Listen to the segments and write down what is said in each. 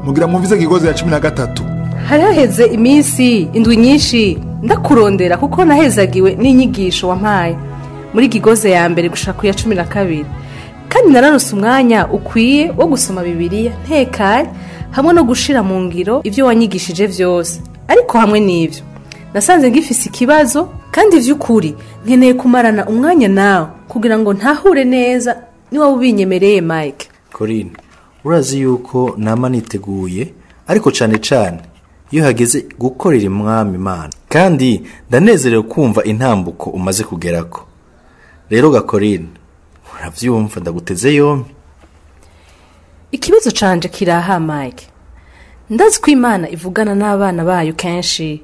mugira mwumvize kigozi ya cumi na gatatu hari haheze iminsi indwi nyinshi ndakurondera kuko nahezagiwe n'inyigisho wampaye muri gigoze ya mbere gushaka ku ya cumi na kabiri kandi naranose umwanya ukwiye wo gusoma bibiliya ntekanye hamwe no gushira mu ngiro ibyo wanyigishije byose ariko hamwe n'ibyo nasanze ngifise ikibazo kandi by'ukuri nkeneye kumarana umwanya nawe kugira ngo ntahure neza niba ubinyemereye mike Corinne urazi yuko nama niteguye ariko cyane cyane iyo hageze gukorera umwami imana kandi ndanezerewe kumva intambuko umaze kugerako rero gakorine urabyumva ndaguteze yombi ikibazo canje kiraha mike ndazi ko imana ivugana n'abana bayo kenshi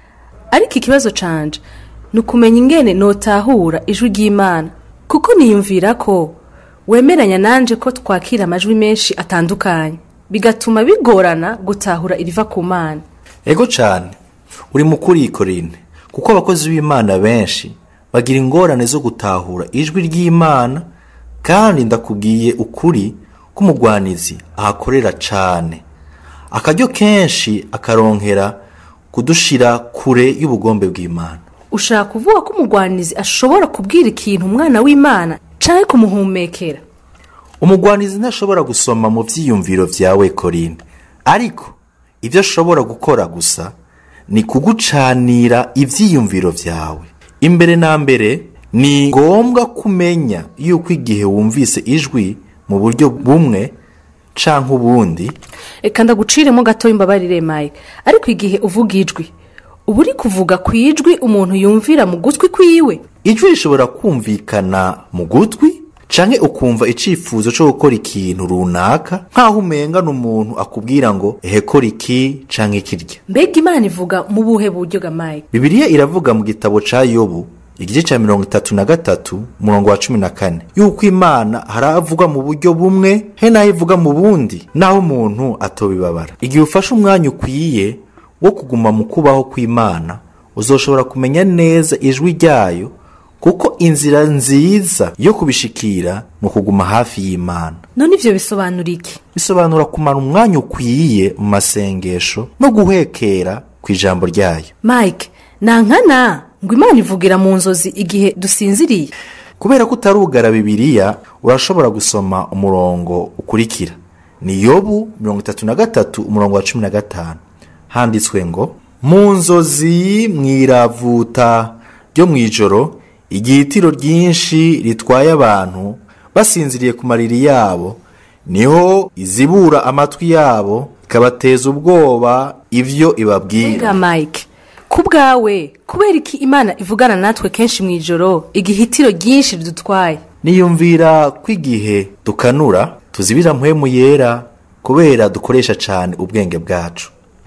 ariko ikibazo canje ni ukumenya ingene notahura ijwi ry'imana kuko niyumvira ko wemeranya nanje ko twakira amajwi menshi atandukanye bigatuma bigorana gutahura iriva ku mana ego cyane uri mukuri Corinne kuko abakozi b'imana benshi bagira ingorane zo gutahura ijwi ry'imana kandi ndakubwiye ukuri ko umugwanizi ahakorera cyane akaryo kenshi akaronkera kudushira kure y'ubugombe bw'imana ushaka kuvuga ko umugwanizi ashobora kubwira ikintu umwana w'imana canke kumuhumekera umugwanizi ntashobora gusoma mu byiyumviro byawe Corinne ariko ibyo ashobora gukora gusa ni kugucanira ibyiyumviro byawe imbere na mbere ni ngombwa kumenya yuko igihe wumvise ijwi mu buryo bumwe canke ubundi reka ndaguciremo gato imbabarire mike ariko igihe uvuga ijwi uba uri kuvuga ku ijwi umuntu yumvira mu gutwi kwiwe ijwi rishobora kumvikana mu gutwi canke ukumva icifuzo co gukora ikintu runaka nk'aho umengana umuntu akubwira ngo ehe kora iki canke kirya mbega imana ivuga mu buhe buryo ga mike bibiliya iravuga mu gitabo ca yobu igice cya mirongo itatu na gatatu umurongo wa cumi na kane yuko imana hari avugwa mu buryo bumwe he n'aho ivuga mu bundi naho umuntu atobibabara igihe ufashe umwanya ukwiye wo kuguma mu kubaho kw'imana uzoshobora kumenya neza ijwi ryayo kuko inzira nziza yo kubishikira ni ukuguma hafi y'imana none ivyo bisobanura iki bisobanura kumara umwanya ukwiye mu masengesho no guhekera ku ijambo ryayo mike nankana ngo imana ivugira mu nzozi igihe dusinziriye kubera ko utarugara bibiliya urashobora gusoma umurongo ukurikira ni yobu mirongo itatu na gatatu umurongo wa cumi na gatanu handitswe ngo mu nzozi mwiravuta ryo mu ijoro igihitiro ryinshi ritwaye abantu basinziriye ku mariri yabo niho izibura amatwi yabo ikabateza ubwoba ibyo ibabwira mbega mike ku bwawe kubera iki imana ivugana natwe kenshi mu ijoro igihitiro ryinshi ridutwaye niyumvira ko igihe dukanura tuzibira mpwemu yera kubera dukoresha cyane ubwenge bwacu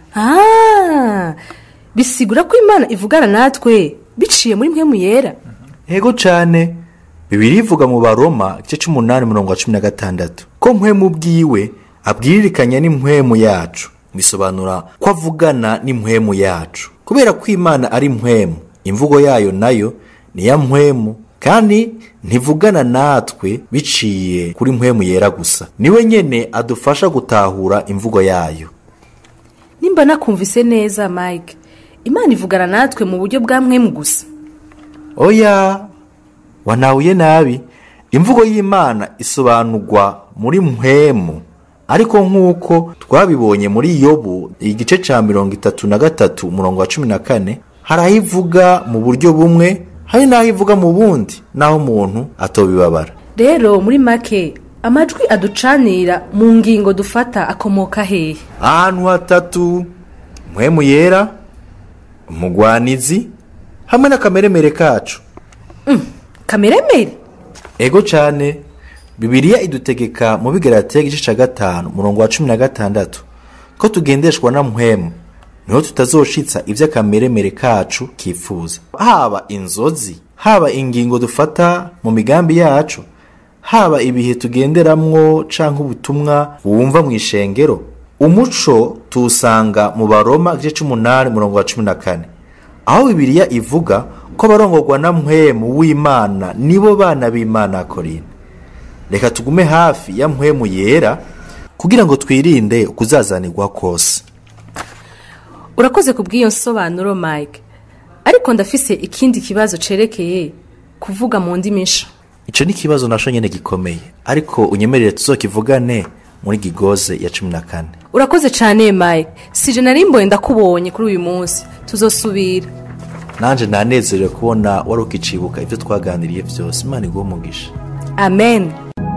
Ah, bisigura ko imana ivugana natwe biciye muri mpemu yera Ego cyane bibiri ivuga mu baroma igice cy'umunani mirongo cumi na gatandatu ko mpwemu bwiwe abwiririkanya n'impwemu yacu bisobanura ko avugana n'impwemu yacu kubera ko imana ari mpwemu imvugo yayo nayo ni ya mpwemu kandi ntivugana natwe biciye kuri mpwemu yera gusa niwe nyene adufasha gutahura imvugo yayo nimba nakumvise neza mike imana ivugana natwe mu buryo bwa mwemu gusa oya wanahuye nabi imvugo y'imana isobanurwa muri mpwemu ariko nk'uko twabibonye muri yobu igice cya mirongo itatu na gatatu umurongo wa cumi na kane hari aho ivuga mu buryo bumwe hari n'aho ivuga mu bundi n'aho umuntu atobibabara rero muri make amajwi aducanira mu ngingo dufata akomoka hehe ahantu hatatu mpwemu yera umugwanizi hamwe n'akameremere kacu kameremere ego cyane bibiliya idutegeka mu bigaratiya igice cya gatanu umurongo wa cumi na gatandatu ko tugendeshwa na mpwemu niho tutazoshitsa iby'akameremere kacu kifuza haba inzozi haba ingingo dufata mu migambi yacu haba ibihe tugenderamwo cyangwa ubutumwa wumva mu ishengero umuco tuwusanga mu baroma igice cy'umunani umurongo wa cumi na kane aho bibiliya ivuga ko abarongorwa na mpwemu w'imana nibo bana b'imana korine reka tugume hafi ya mpwemu yera kugira ngo twirinde ukuzazanirwa kose urakoze ku bw'iyo nsobanuro mike ariko ndafise ikindi kibazo cerekeye kuvuga mu ndimi nsha icyo ni ikibazo nasho nyine gikomeye ariko unyemerere tuzokivugane muri gigoze ya cumi na kane urakoze cyane mike sije nari mboye ndakubonye kuri uyu munsi tuzosubira nanjye nanezerewe kubona wari ukicibuka ibyo twaganiriye byose imana iguhe umugisha amen